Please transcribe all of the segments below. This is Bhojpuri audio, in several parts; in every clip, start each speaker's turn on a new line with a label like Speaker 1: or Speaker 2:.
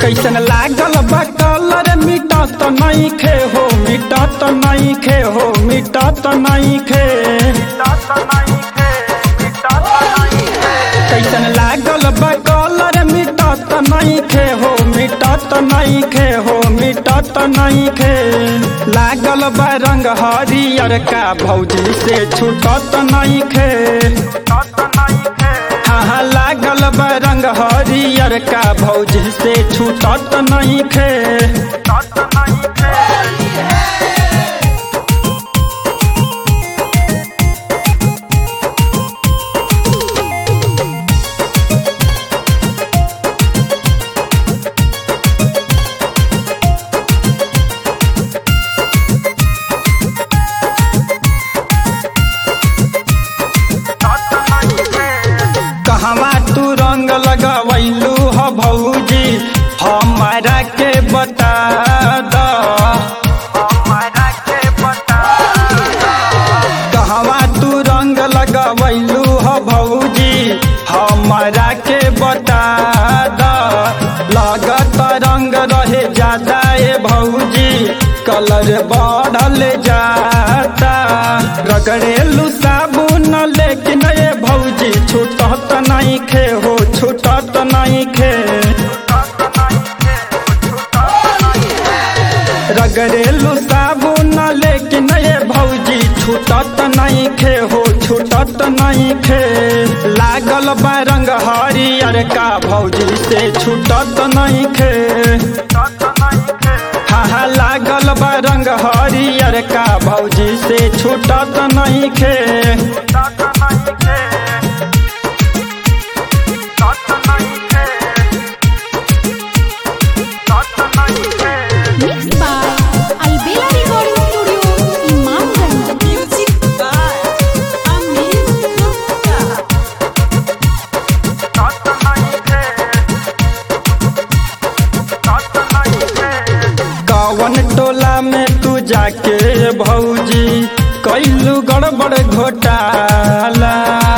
Speaker 1: कैसन लागल बा कलर मिटत नहीं खे हो मिटत नहीं खे हो मिटत नहीं खे कैसन लागल बा कलर मिटत नहीं खे हो मिटत नहीं खे हो मिटत नहीं खे लागल बा रंग हरियर का भौजी से छूटत नहीं खे हाँ लागल बा रंग हरियर का भौजी से छूटत नहीं खे कहवा तू रंग लगवैलू ह भौजी हमारा के बता द कहवा तू रंग लगवैलू ह भौजी हमारा के बता द लागत रंग रहे ज्यादा ए भौजी कलर बढ़ल जाता रगड़ेलू साबुन लेकिन ए भौजी छूटत नहीं खे हो छूटत नहीं खे रगड़ेलू साबुन लेकिन ए भौजी छूटत नहीं खे हो छूटत नहीं खे लागल बा रंग हरियर का भौजी से छूटत नहीं खे हाँ हाँ लागल बा रंग हरियर का भौजी से छूटत नहीं खे
Speaker 2: Mixed by Albela Recording Studio, Imamganj.
Speaker 3: Music by Amin Gupta.
Speaker 1: कवन टोला में तू जाके भौजी कैलू गड़बड़ घोटाला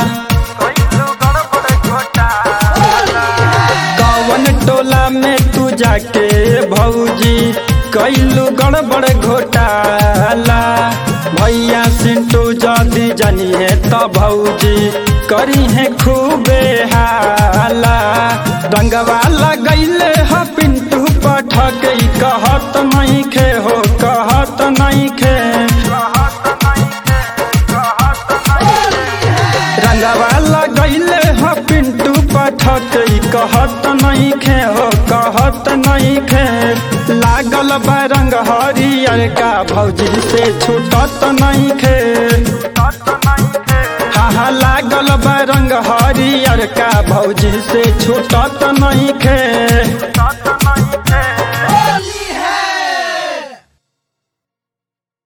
Speaker 1: कवन टोला में तू जाके भौजी कैलू गड़बड़ घोटाला भैया सिंटू जदी जानिए त भौजी करी है खूबे हाला रंगवा लगैले ह पिंटू पठक कहत नहीं खे हो कहत नहीं खे रंगवा लगैले ह पिंटू पठक कहत नहीं खे हो कहत नहीं खे लागल बा रंग हरियर का भौजी से छूटत नहीं खे हाँ हाँ लागल बा रंग हरियर का भौजी से छूटत नहीं खे